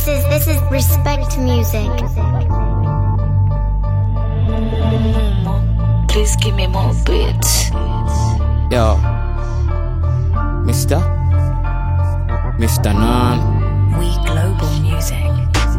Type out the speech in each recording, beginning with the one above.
This is this is respect music. Please give me more beats. Yo, Mister, Mister Nan. We global music.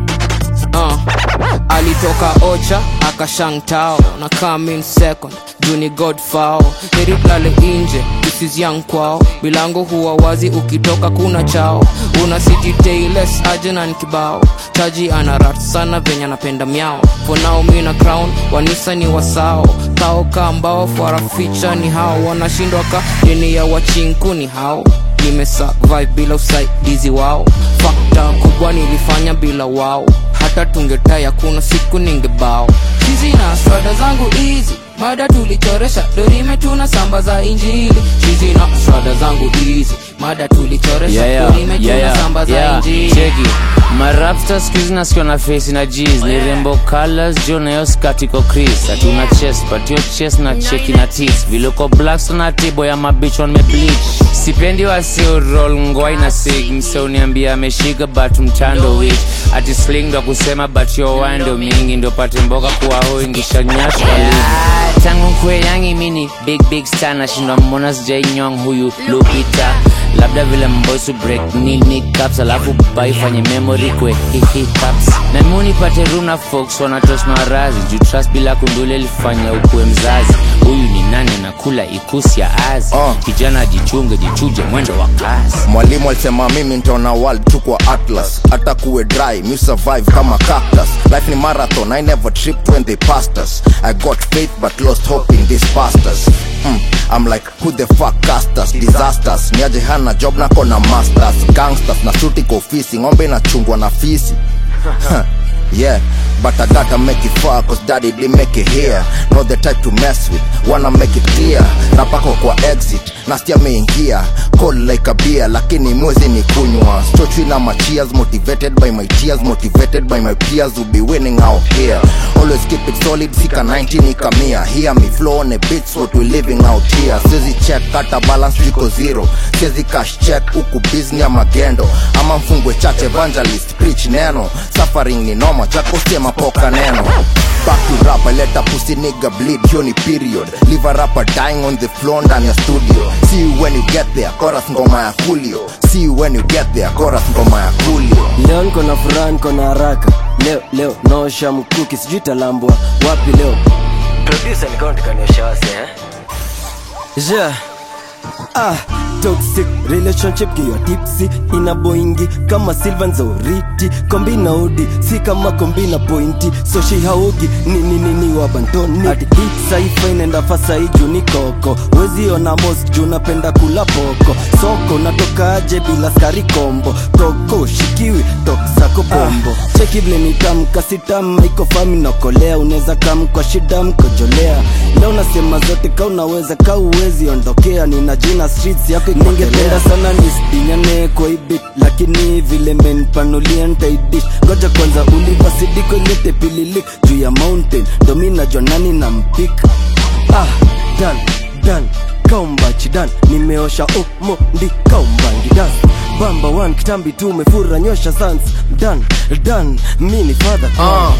Uh, alitoka ocha akashangtao na come in second juni godfao heriplale inje this is young kwao milango huwa wazi ukitoka kuna chao una city tailes aje na nkibao taji ana rat sana venye anapenda myao for now mi na crown wanisa ni wasao kao kambao faraficha ni hao wanashindwa ka dini ya wachinku ni hao nimesa vibe bila usaidizi wao fakta kubwa nilifanya bila wao hata tungetaya kuna siku ningebao hizi na swada zangu hizi mada tulichoresha dorime tuna samba za injili hizi na swada zangu hizi mada tulichoresha Yeah, yeah, dorime tuna yeah, yeah, samba za yeah. injili Cheki. marapsta skuizi nasikiwa na face na jeans ni rembo colors jo nayo skatiko chris hatuna chest but yo chest na cheki na tis viloko blacks na tibo ya mabichwa nimebleach sipendi wasio roll ngwai na sig mse uniambia ameshika but mtando wich ati sling ndo kusema but yo wando mingi ndo pate mboga kuwa hoingisha nyash kwa ligi tangu kwe yangi mini big big star nashindwa mbona sijainyong huyu lupita labda vile mbosu break nini caps alafu baifanye memory kwe hihi caps na muni pate room na folks wanatos marazi juu trust bila kundule lifanya ukue mzazi huyu ni nani anakula ikusi ya azi Uh. kijana jichunge jichuje mwendo wa kasi mwalimu alisema mimi ntaona world tu kwa atlas hata kuwe dry mi survive kama cactus life ni marathon i never tripped when they passed us i got faith but lost hope in these pastors mm, i'm like who the fuck cast us disasters niaje hana job nako na masters gangsters na suti kwa ofisi ng'ombe inachungwa na fisi Huh, yeah, but I gotta make it far cause daddy didn't make it here. Not the type to mess with, wanna make it clear. Napako kwa exit, nastia meingia. Cold like a beer, lakini mwezi ni kunywa. Stochwi na my cheers, motivated by my tears, motivated by my peers who be winning out here. Always keep it solid, sika 19 ikamia. Hear me flow on a beats, what we living out here. Sizi check, kata balance jiko zero. Sizi cash check, huku business ya magendo. Ama mfungwe church evangelist, preach neno. Suffering ni noma, chako sema poka neno. Back to rap, I let a pussy nigga bleed, hiyo ni period. Leave a rapper dying on the floor ndani ya studio. See you when you get there, chorus ngoma ya Julio. See you when you get there, chorus ngoma ya Julio. leo niko na furaha niko na haraka leo leo naosha mkuki sijui talambwa wapi leo producer nikawa nikaniosha wase eh? yeah. ah, toxic relationship kiwa tipsi ina boingi kama silvan zoriti kombi na udi si kama kombi na pointi so shi haugi nini nini wa bantoni ati hit saifa inaenda fasa juu ni koko wezi ona mos juu napenda kula poko soko natoka aje bila skari kombo toko shikiwi tok zako bombo ah, cheki vile nitamka sitam iko fami nakolea unaweza kam kwa shida mkojolea leo nasema zote ka unaweza ka uwezi ondokea nina jina streets yako ningependa sana nisdinyane kwa ibit lakini vile menpanulia ntaidish ngoja kwanza ulivasidiko ilete pililik juu ya mountain ndo mi najua nani na mpik ah, dan dan kaumbachi dan nimeosha omo ndi kaumbangi dan bamba one kitambi tu umefura nyosha sans dan dan mi ni father Uh.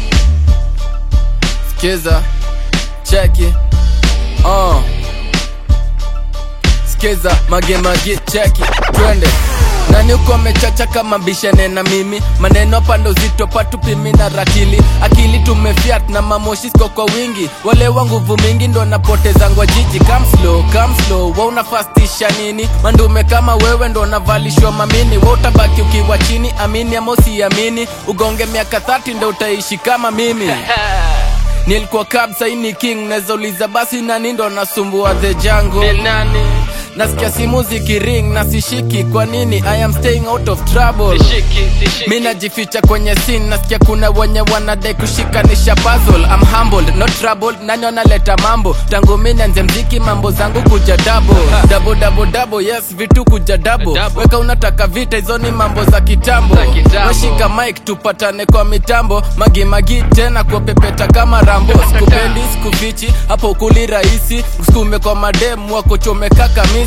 Skiza, cheki, uh. Skiza, mage mage, cheki, twende nani uko amechacha kama bishane na mimi maneno pando zito patupimi na rakili akili tumefiat na mamoshisko kwa wingi wale wa nguvu mingi ndo napoteza ngwa jiji come slow, come slow wa unafastisha nini mandume kama wewe ndo navalishwa mamini wa utabaki ukiwa chini amini ama usiamini ugonge miaka 30 ndo utaishi kama mimi nilikuwa cab saini king nazauliza basi nani ndo nasumbua the jungle nasikia simu zikiring na sishiki kwa nini i am staying out of trouble mi najificha kwenye sin nasikia kuna wenye wanadai kushikanisha puzzle I'm humbled not troubled nani wanaleta mambo tangu mi nianze mziki mambo zangu kuja dabo dabo dabo dabo yes vitu kuja dabo weka unataka vita hizo ni mambo za kitambo washika mike tupatane kwa mitambo magimagi tena kuwapepeta kama rambo sikupendi sikufichi hapo kuli rahisi skume kwa mademu wakuchomeka kamisi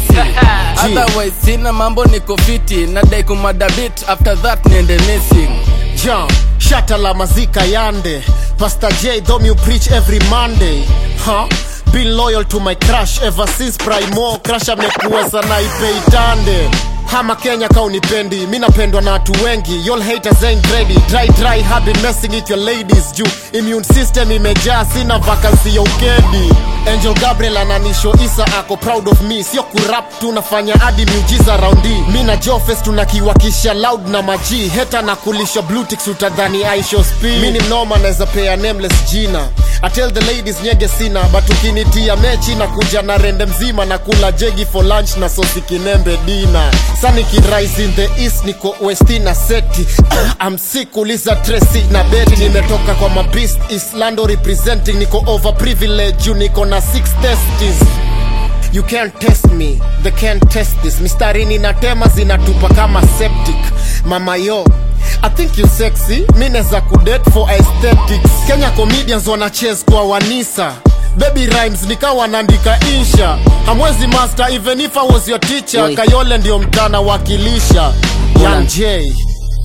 misi otherwise sina mambo niko fiti nadai kumadabit after that niende missing John, shata la mazika yande Pastor J, though you preach every Monday huh? Been loyal to my crush ever since primo crush amekuwa sana ipeitande hama kenya kaunipendi mi napendwa na watu wengi yall haters ain't ready dry dry have been messing with your ladies juu immune system imejaa sina vacancy ya ukedi angel gabriel ananisho isa ako proud of me sio kurap tunafanya hadi miujiza raundi mi na jofes tunakiwakisha loud na maji heta na kulisha blutix utadhani aisho speed mi ni mnoma naweza pea nameless jina I tell the ladies nyege sina but ukinitia mechi na kuja na rende mzima na kula jegi for lunch na sosi kinembe dina saniki rise in the east niko westi na seti I'm sick uliza tresi na beti nimetoka kwa mabist islando representing niko over privilege juu niko na six testes You can't test me, they can't test this mistarini na tema zinatupa kama septic mama yo I think you sexy mi neza kudate for aesthetics Kenya comedians wana chase kwa wanisa baby rhymes nika wanaandika insha hamwezi master even if I was your teacher Oi. Kayole ndio mtana wakilisha Young Ulan. J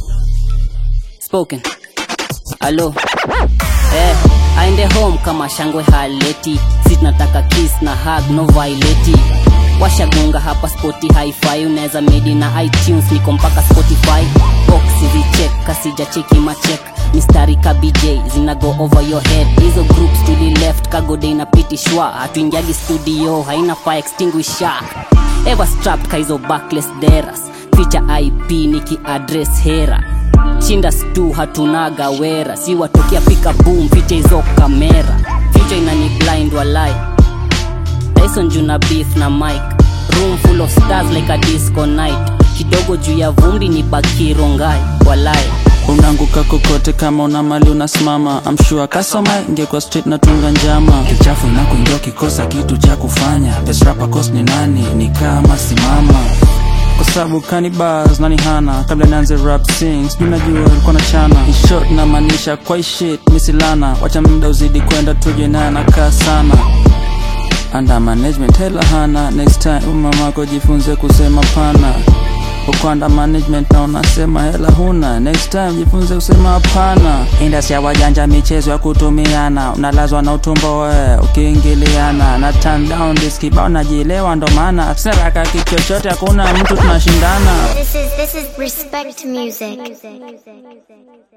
spoken alo eh, aende home kama shangwe haleti si tunataka kiss na hug no violeti washagunga hapa spoti hi-fi unaweza medi na itunes niko mpaka spotify box zichek kasija cheki machek mistari ka bj zina go over your head hizo groups tuli left kagode inapitishwa hatuingiagi studio haina fire extinguisher ever strapped ka hizo backless deras feature ip niki address hera chinda stu hatunaga wera si watokea pika boom ficha hizo kamera future inani blind walai tyson juna beef na mike room full of stars like a disco night kidogo juu ya vumbi ni bakirongai walai unaanguka kokote kama una mali unasimama amshua kasoma ingekuwa street natunga njama kichafu na kuingia ukikosa kitu cha kufanya best rapper cost ni nani ni kama simama kwa sababu kanibas nani hana kabla nianze rap sing sijui najua alikuwa na chana In short na maanisha kwa shit misilana wacha muda uzidi kwenda tuje naye anakaa sana under management hela hana next time mamako jifunze kusema pana uko under management na unasema hela huna next time jifunze kusema hapana industry ya wajanja michezo ya kutumiana unalazwa na utumbo we ukiingiliana na turn down this kibao najielewa ndo maana seraka kitu chochote hakuna mtu tunashindana This is this is respect music.